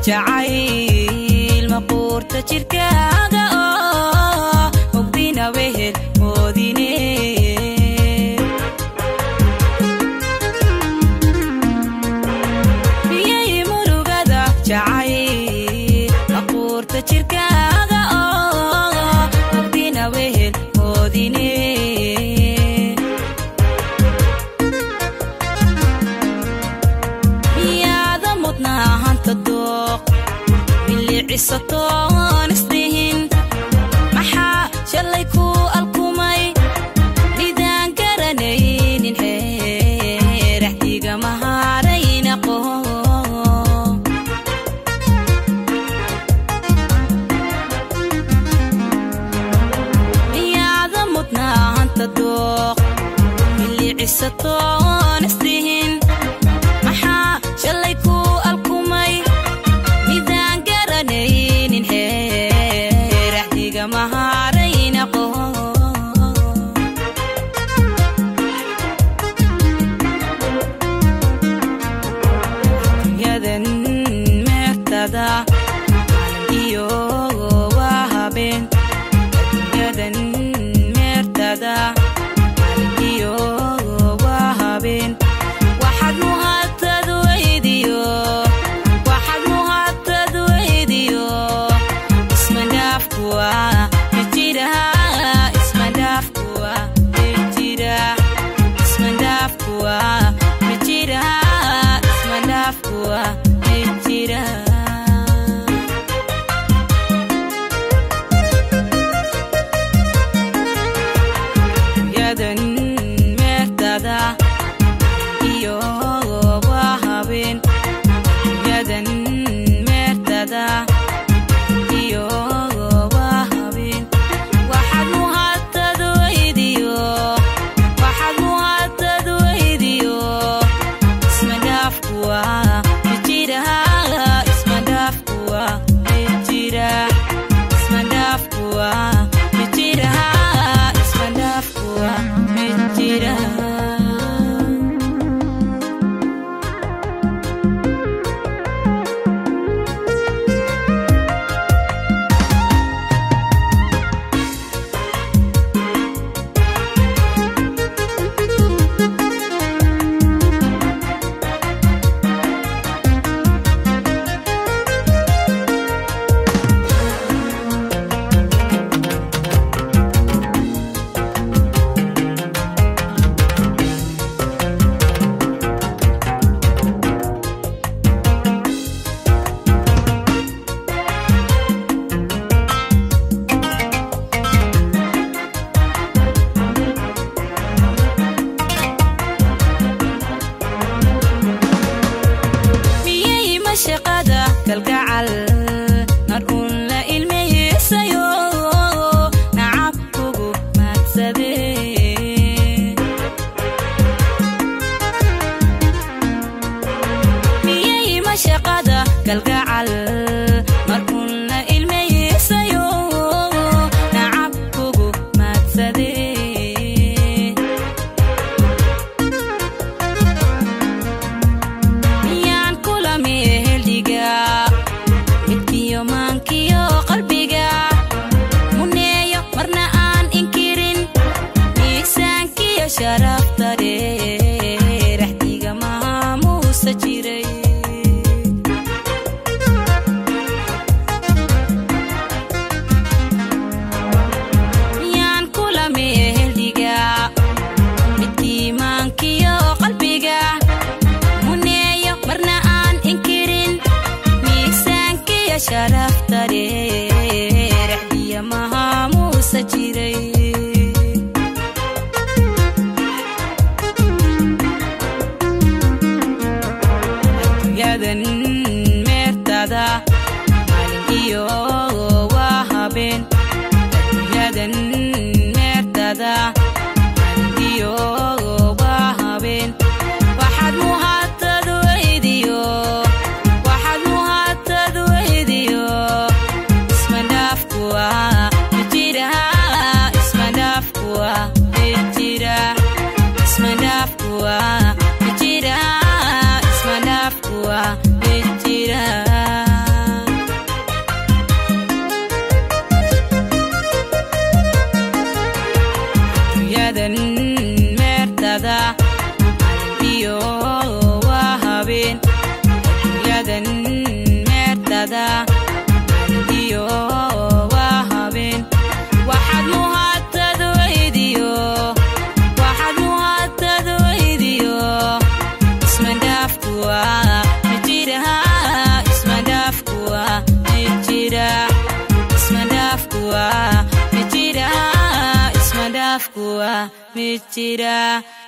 jacayl maquurta jirkaaga oo mugdina wehel moodine miyay murugada jacayl maquurta jirkaaga oo mugdina wehel moodine miyaada mudnaa hanta dooq milicisatoon isdhihin maxaa shalay ku alkumay midaan garanaynin xeeraxdiga mahaarayna qoho miyaada mudnaa hanta dooq milicisatoon isdhihin maxaa shalay ku alkumay midaan garanaynin xeeraxdiga mahaarayna qoho yadan meertada iyo waa habeen yadan meertada iyo waa habeen waxaad muhatad weydiyo waxaad muhatad weydiyo ismandhaafkuwa mijira ismandhaafkuwa mijira ismandhaafkuwa mijira ismandhaafkuwa mijira yadan meertada iyo waa habeen yadan meertada iyo waa habeen waxaad muhatad weydiyo waxaad muhatad weydiyo ismandhaafkuwa mijira ismandhaafkuwa mijira ismandhaafkuwa mijira ismandhaafkuwa mijira miyay mashaqada kalgacal mar uun la ilmeysayo nacab kugu maadsade miyay mashaqada kalgacal mar uun la ilmeysayo nacab kugu maadsade miyaan kula meeldhiga midkiyo maankiyo qalbiga muneeyo marna aan inkirin miisaankiyo sharafta dheeraxdiga maamuusa jiray miyaan kula meeldhiga midkii maankiyo qalbiga muneeyo marna aan inkirin miisaankiyo sharafta dheeraxdiya mahaamuusa jiray yadan meertada maalin iyo waa habeen yadan meertada maalin iyo waa habeen waxaad muhatad weydiyo waxaad muhatad weydiyo ismandhaafkuwa mijira meertada maalin iyo waa habeen waxaad muhaatad weydiyo waxaad muhaatad weydiyo ismadhaafkuwa mijira ismadhaafkuwa mijira ismadhaafkuwa mijira ismadhaafkuwa mijira